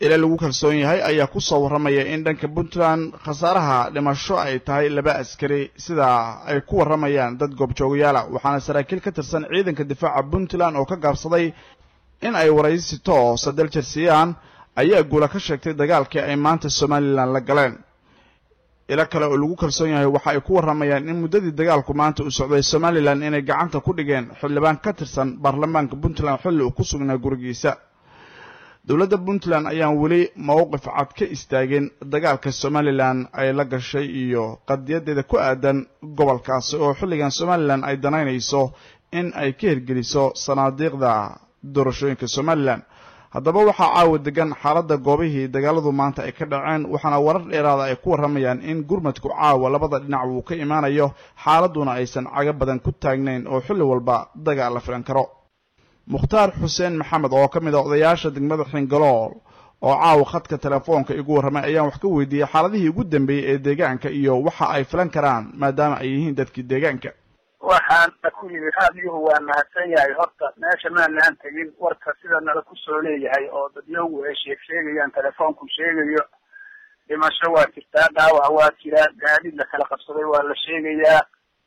ila lagu kalsoon yahay ayaa ku soo warramaya in dhanka puntland khasaaraha dhimasho ay tahay laba askari sida ay ku warramayaan dad goobjoogayaala waxaana saraakiil ka tirsan ciidanka difaaca puntland oo ka gaabsaday in ay waraysi toosa daljersiyaan ayaa guula ka sheegtay dagaalkii ay maanta somalilan la galeen ilo kale oo lagu kalsoon yahay waxa ay ku warramayaan in muddadii dagaalku maanta uu socday somalilan inay gacanta ku dhigeen xildhibaan ka tirsan baarlamaanka puntland xilli uu ku sugnaa gurigiisa dowladda puntland ayaan weli mowqif cad ka istaagin dagaalka somalilan ay la gashay iyo qadiyadeeda ku aadan gobolkaasi oo xilligan somalilan ay danaynayso in ay ka hirgeliso sanaadiiqda doorashooyinka somalilan haddaba waxaa caawa degan xaaladda goobihii dagaaladu maanta ay ka dhaceen waxaana warar dheeraada ay ku warramayaan in gurmadku caawa labada dhinac uu ka imaanayo xaaladuna aysan cago badan ku taagnayn oo xilli walba dagaal la filan karo mukhtaar xuseen maxamed oo ka mid a odayaasha degmada xingalool oo caawa khadka telefoonka igu warramay ayaan wax ka weydiiyey xaaladihii ugu dambeeyey ee deegaanka iyo waxa ay filan karaan maadaama ay yihiin dadkii deegaanka waxaan ku yidhi raadiyuhu waa mahadsan yahay horta meesha maanaan tegin warka sida nala kusoo leeyahay oo dadyogu ay sheeg sheegayaan telefoonku sheegayo dhimasho waa jirtaa dhaawac waa jiraa gaadiid la kala qabsaday waa la sheegayaa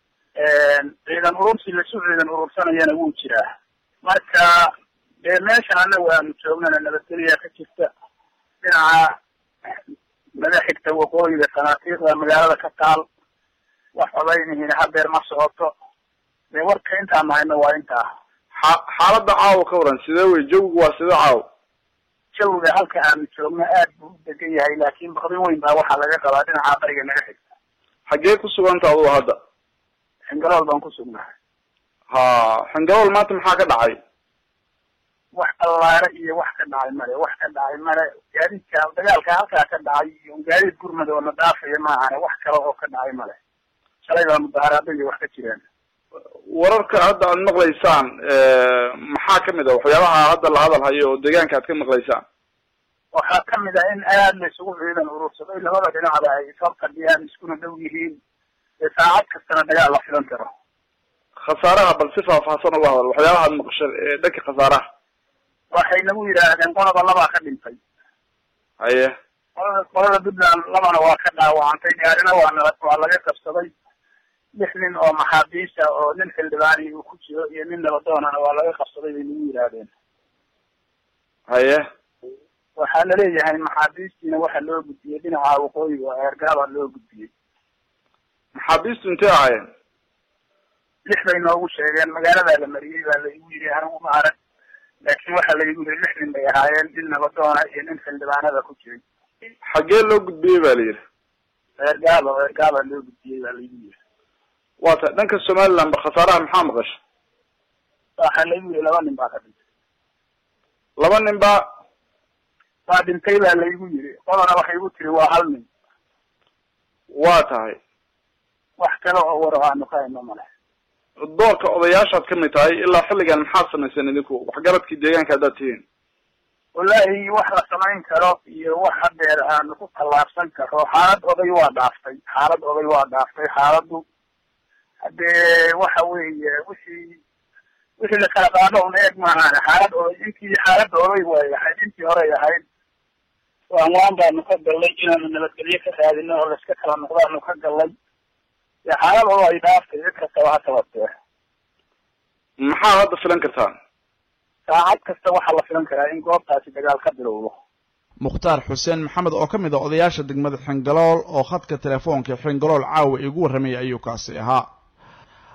ciidan urursi lasu ciidan urursanayana wuu jiraa marka dee meeshan anagu aanu joognana nabadgelya ka jirta dhinaca madaxigta waqooyiga sanaatiiqda magaalada ka taal wax odaynihiina hadeer ma socoto dee warka intaan nahayno waa intaa xaaladda caawa ka waran sidee wey jawigu waa sidee caawa jawiga halka aanu joogno aad buu u degan yahay laakin bakdin weyn baa waxaa laga qabaa dhinaca bariga naga xigta xaggee ku suganta adugu hadda xingalool baan ku sugnahay ha xingalool maanta maxaa ka dhacay wax allaare iyo wax ka dhacay male wax ka dhacay male gaadiidka dagaalka halkaa ka dhacay iyo gaadiid gurmad oo na dhaafaya maahane wax kale oo ka dhacay male shalay baa mudaharaaday wax ka jireen wararka hadda aad maqlaysaan maxaa kamid a waxyaabaha hadda la hadal hayo oo deegaanka aad ka maqlaysaan waxaa kamid ah in aad la isugu ciidan urursaday labada dhinacba ay isfabqadiyaan iskuna dhow yihiin ee saacad kastana dagaal la filan karo khasaaraha bal si faahfaahsan uga hadal waxyaabaha ad maqasha dhanka khasaaraha waxay nagu yidhaahdeen qolaba labaa ka dhintay haye qolada qolada puntland labana waa ka dhaawacantay gaarina waa nala waa laga qabsaday lix nin oo maxaabiista oo nin xildhibaani uu ku jiro iyo nin nabadoonana waa laga qabsaday bay nagu yidhaahdeen haye waxaa laleeyahay maxaabiistiina waxa loo gudbiyey dhinaca waqooyiga oo eergaabaa loo gudbiyey maxaabiistu intay ahaayeen lix bay noogu sheegeen magaaladaa la mariyey baa laigu yidhi anigu ma arag laakin waxaa laigu yidhi lix nin bay ahaayeen nin nabadoona iyo nin xildhibaanada ku jiray xaggee loo gudbiyey ba la yidhi eergaaba eergaabaa loo gudbiyey baa laigu yidhi waa ta dhanka somaliland ba khasaaraha maxaa maqasha waxaa laigu yidhi laba nin baa ka dhintay laba nin ba waa dhintay baa laigu yidhi qolana waxay igu tiri waa hal nin waa tahay wax kale oo war aanu ka hayno male doorka odayaashaad kamid tahay ilaa xilligan maxaad samayseen idinku waxgaradkii deegaanka haddaad tihiin wallahi wax la samayn karo iyo wax hadeer aanu ku tallaabsan karo xaalad oday waa dhaaftay xaalad oday waa dhaaftay xaaladdu hadee waxa weeye wixii wixii la kala qaado un eeg maahan xaalad oday intii xaaladda oday way ahayd intii horey ahayd waanwaan baanu ka gallay inaanu nabadgelyo ka raadino oo laiska kala noqdaanu ka gallay dee xaalad odo ay dhaaftay cid kastaba ha tabatee maxaa hadda filan kartaan saacad kasta waxaa la filan karaa in goobtaasi dagaal ka bilowdo mukhtaar xuseen maxamed oo ka mid a odayaasha degmada xingalool oo khadka telefoonka xingalool caawa igu warramaya ayuu kaasi ahaa